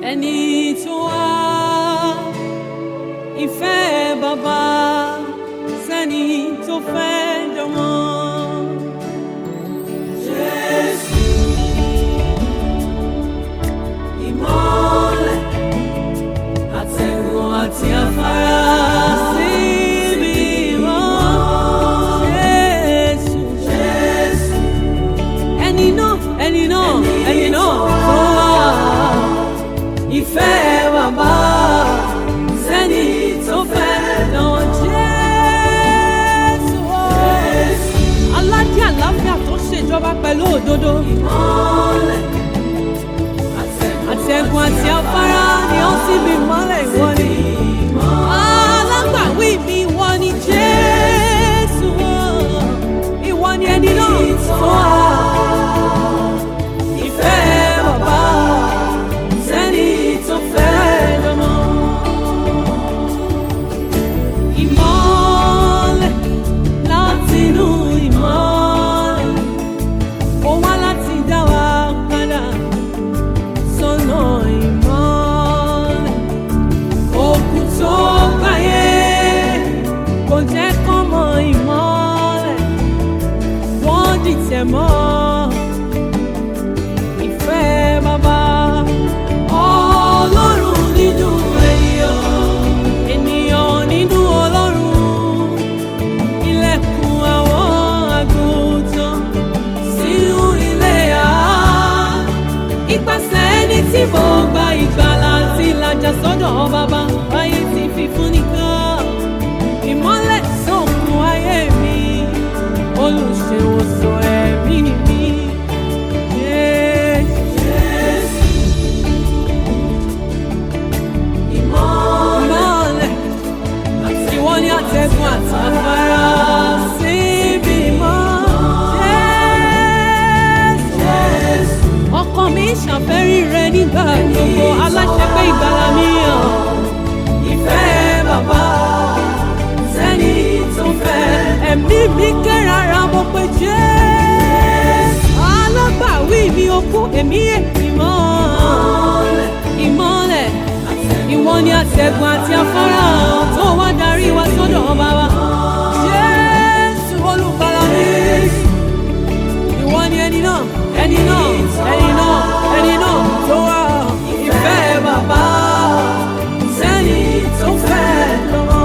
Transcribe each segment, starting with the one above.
ẹni tó wá ìfẹ́ bàbá sẹ́ni tó fẹ́ dánmọ́. Jésù ìmọ́lẹ̀ àtẹ̀gùn àti afárá síbi mọ́. Jésù Jésù ẹni náà ẹni náà ẹni náà tó wá ìfẹ́ bàbá sẹ́ni tó fẹ́ dán Jésù o. aládé àlàáfíà tó ṣèjọba pẹ̀lú òdodo. àtẹ̀gùn àti afárá ni ó sì bí mọ́lẹ̀ ìwọ ni. alágbàwí mi ìwọ ni Jésù o. ìwọ ni ẹni náà tó wá. Ìfẹ́ bàbá sẹ́ni tó fẹ́ lọ́mọ. Ìmọ́lẹ̀ látinú ìmọ́lẹ̀, ó wá láti dá wa padà sọ́nà ìmọ́lẹ̀. Òkú tó gbáyé kò jẹ́ kán mọ ìmọ́lẹ̀, wọ́n dìtẹ̀ mọ́ ìfẹ́ bàbá ọlọ́run nínú ènìyàn ènìyàn nínú ọlọ́run ilẹ̀kùn àwọn àgùntàn sínú ilé à ipasẹ̀ ẹni tí mo gba ìgbàlà àti ìlàjà sọ́dọ̀ bàbá ayé ti fi fún nìkan ìmọ́lẹ̀ sókun ayé mi olùṣèwòsàn ẹ̀mí mi. Jésù. Ìmọ́lẹ̀ ìwọ ni àtẹ̀gùn àtàfàrà síbi mọ́. Jésù. Ọkàn mi ṣàfẹ́rí rẹ nígbà gbogbo aláṣẹ pé ìgbàlà mi hàn. Ìfẹ́ bàbá sẹ́ni tó fẹ́. Ẹ̀mí mi kérara mo pe Jésù. Alágbàwí mi ò kú èmi èmi mọ́. Ìmọ́lẹ̀ ìwọ ni àtẹ̀gùn àti afárá tó wá darí wa sọ́dọ̀ bàbá. Jésù olùgbàlà mi. Ìwọ ni ẹni náà, ẹni náà, ẹni náà, ẹni náà tó wá ìfẹ́ bàbá. Sẹ́ni tó fẹ́ lọ́wọ́.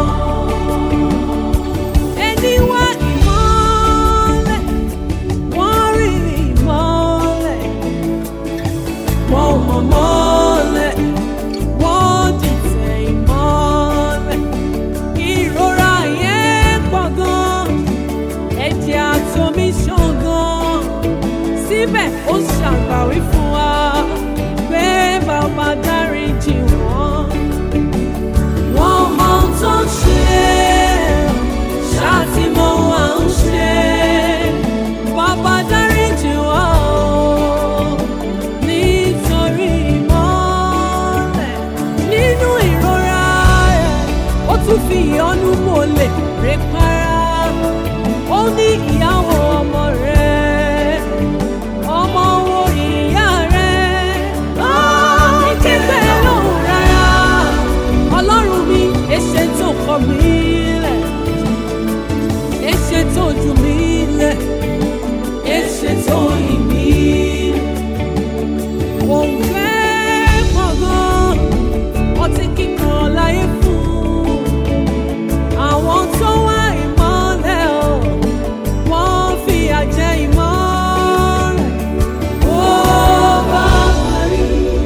Ẹni wá ìmọ́lẹ̀, wọ́n rí ìmọ́lẹ̀, wọ́n ò mọ̀ mọ́lẹ̀, wọ́n dìtẹ̀ ìmọ́lẹ̀. Ìrora yẹn pọ̀ gan, ẹ̀jẹ̀ àtomi ṣàn gan. Síbẹ̀ ó ṣàgbàwí fún wa pé bàbá dáríjì wọ́n. Wọ́n mọ ohun tó ń ṣe, ṣáà tí mo wà ń ṣe. Bàbá dáríjì wọ́n o, nítorí ìmọ́lẹ̀ nínú ìrora rẹ̀. Ó tún fi ìyọ́nú mọ́lẹ̀ rẹ̀ para. Ó ní ìyàwó ọmọ rẹ̀, ọmọ wo ìyá rẹ̀. Ó ní kíkẹ́ lóhùn rárá. Ọlọ́run mi, èṣe tó kọ̀ mí lẹ̀. Èṣe tó jù mí lẹ̀. Èṣe tó yìn mí lẹ̀. Òun fẹ́ pọ̀ gan, ọtí kíkan láyé fún. Àwọn tó wá ìmọ́lẹ̀ o, wọ́n fìyà jẹ ìmọ́lẹ̀. Ó bá parí,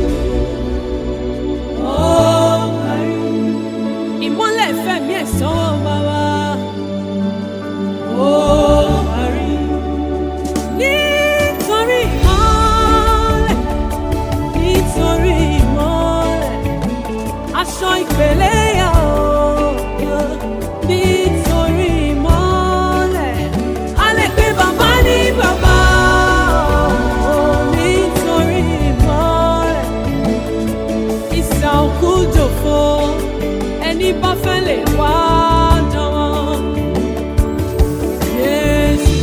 ó parí. Ìmọ́lẹ̀ fẹ̀mí ẹ̀ sọ́wọ́ bàbá. Ó parí. Nítorí ìmọ́lẹ̀, nítorí ìmọ́lẹ̀, aṣọ ìpèlè yà ó. Nítorí ìmọ́lẹ̀, a lè pe bàbá ní bàbá. Nítorí ìmọ́lẹ̀, ìsà òkú jòfo, ẹni bá fẹ́ lè wá jọ̀wọ́. Jésù.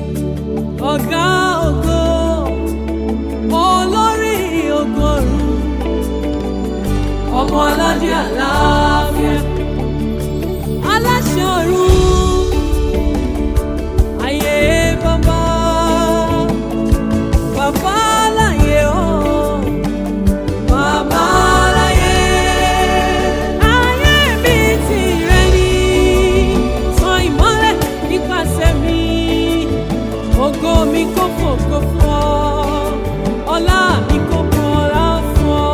ọ̀gá ògo olórí ọgọ́rùn-ún ọmọ aládé àlàáfíà aláṣẹ ọ̀run ayé bàbá bàbá láyé o bàbá láyé ayé mi tìrẹ ni tan ìmọ́lẹ̀ nípasẹ̀ mi ògo mi kò fògo fún ọ ọlá mi kò kọ ọlá fún ọ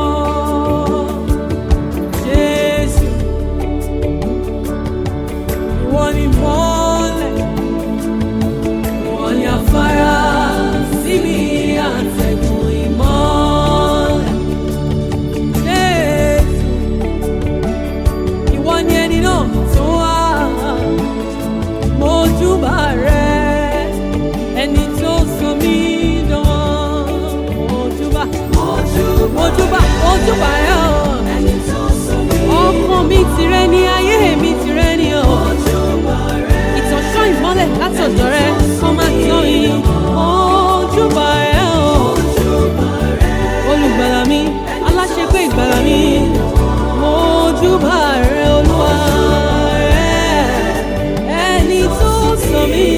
jésù ìwọ ni mọ́lẹ̀ ìwọ ni afárá síbi àtẹ̀gùn ìmọ́lẹ̀ jésù ìwọ ni ẹni náà tó wá mojúbà rẹ ẹni tó sọ mí dán mojúbà mojúbà mojúbà rẹ ọ ọkàn mi tìrẹ ni ayé mi tìrẹ ni ọ ìtọ́sọ́ ìmọ́lẹ̀ látọ̀dọ̀ rẹ kó má tán yìí mojúbà rẹ ọ olùgbàlà mi aláṣepé ìgbàlà mi mojúbà rẹ olúwa rẹ ẹni tó sọ mí